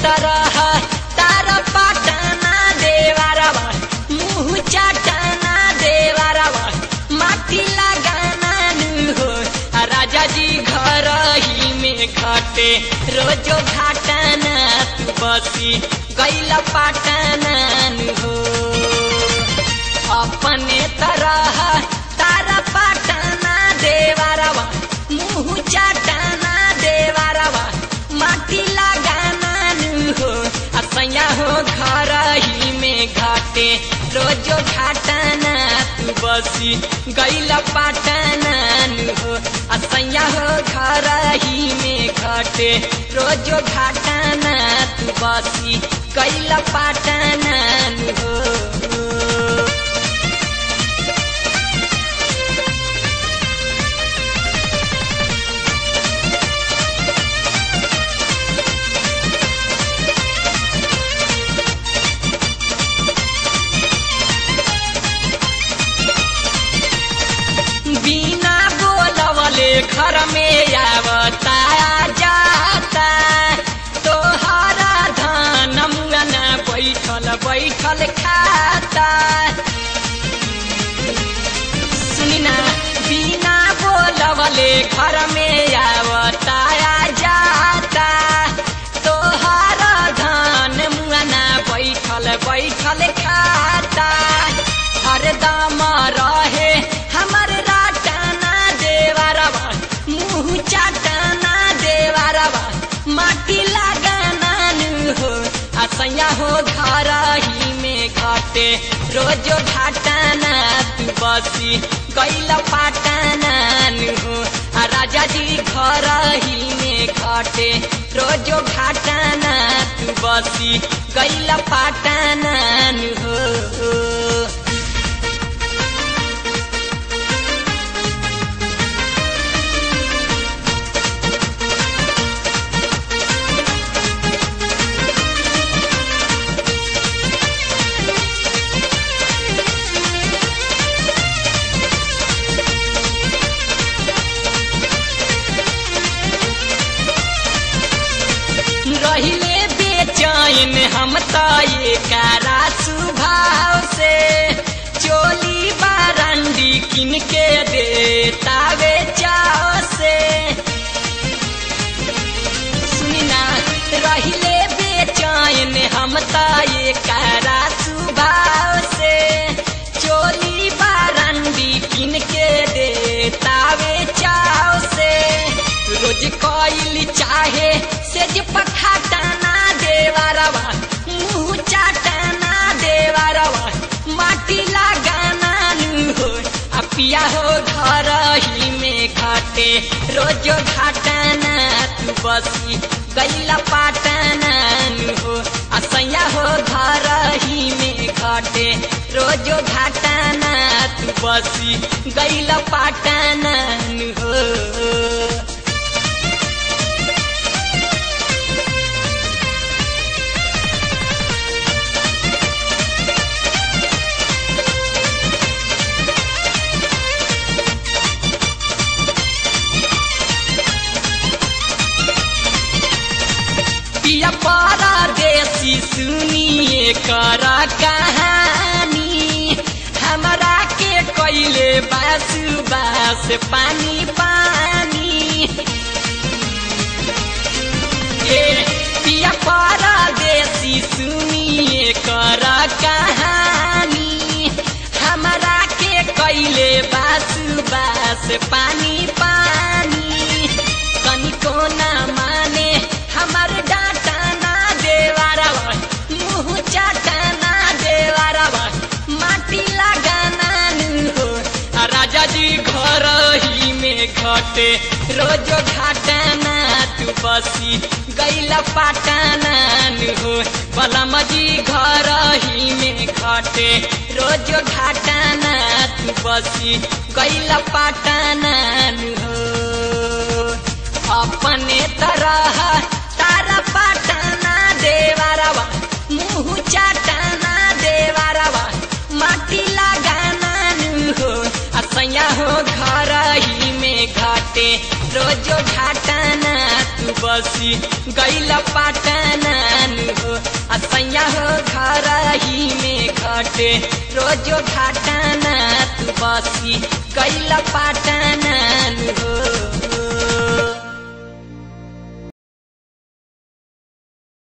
तरह तारा पाटना देवारवा मुँह चाटना देवारवा माटी लगाना नु हो आ राजा जी घर ही में घटे रोजो घाटना तू बसी गैल पाटना नु हो अपने तरह तारा पाटना देवारवा मुँह चाटना देवारवा माटी लगाना नु हो असैया हो घर ही में घाटे रोजो घाटना तू बसी गैल पाटना नु हो असैया हो घर ही में घाटे रोजो घाटना तू बसी गैल पाटना नु हो बिना बोलवले घर में आवता जाता तोहरा धान मुंगना बैठल बैठल खाता सुनिना बिना बोलवले घर में आवता जाता तोहरा धान मुंगना बैठल बैठल खाता हरदम रहे हमर राटना देवरवा मुँह चाटना देवरवा माटी लगाना नु हो असैया हो घर ही में घटे रोजो घाटना तू बसी गैल पाटना नु हो आ राजा जी घर ही में घटे रोजो घाटना तू बसी गैल पाटना नु हो रहिले बेचैन हम त एकारा सुभाव से चोली बारंडी किन के देतावे चाव से सुनिना रहिले बेचैन हम त एकारा सुभाव से चोली बारंडी किन के देतावे चाव से रोज कइल चाहे सेज पखाटना देवारवा मुँह चाटना देवारवा माटी लगाना नु हो आ पिया हो घर ही में घाटे रोजो घाटना तू बसी गैला पाटना नु हो आ सैया हो घर ही में घाटे रोजो घाटना तू बसी गैला पाटना नु हो पिया पारा देसी सुनिए कर कहानी हमरा के कैले बासु बास पानी पानी ए पिया पारा देसी सुनिए कर कहानी हमरा के कैले बासु बास पानी पानी कनिको ना माने हमर डाटा ना देवारवा मुँह चाटना देवारवा माटी लगाना नु हो आ राजा जी घर ही में घटे रोजो घाटना तू बसी गैला पाटना नु हो बलम जी घर ही में घटे रोजो घाटना तू बसी गैला पाटना नु हो अपने तरह तारा पाटना देवारवा मुँह चाटना देवारवा माटी लगाना नु हो असैया हो घर ही में घाटे रोजो घाटना तू बसी गैल पाटनान हो असैया हो घर ही में घटे रोजो घाटाना तू बसी गैल पाटनान हो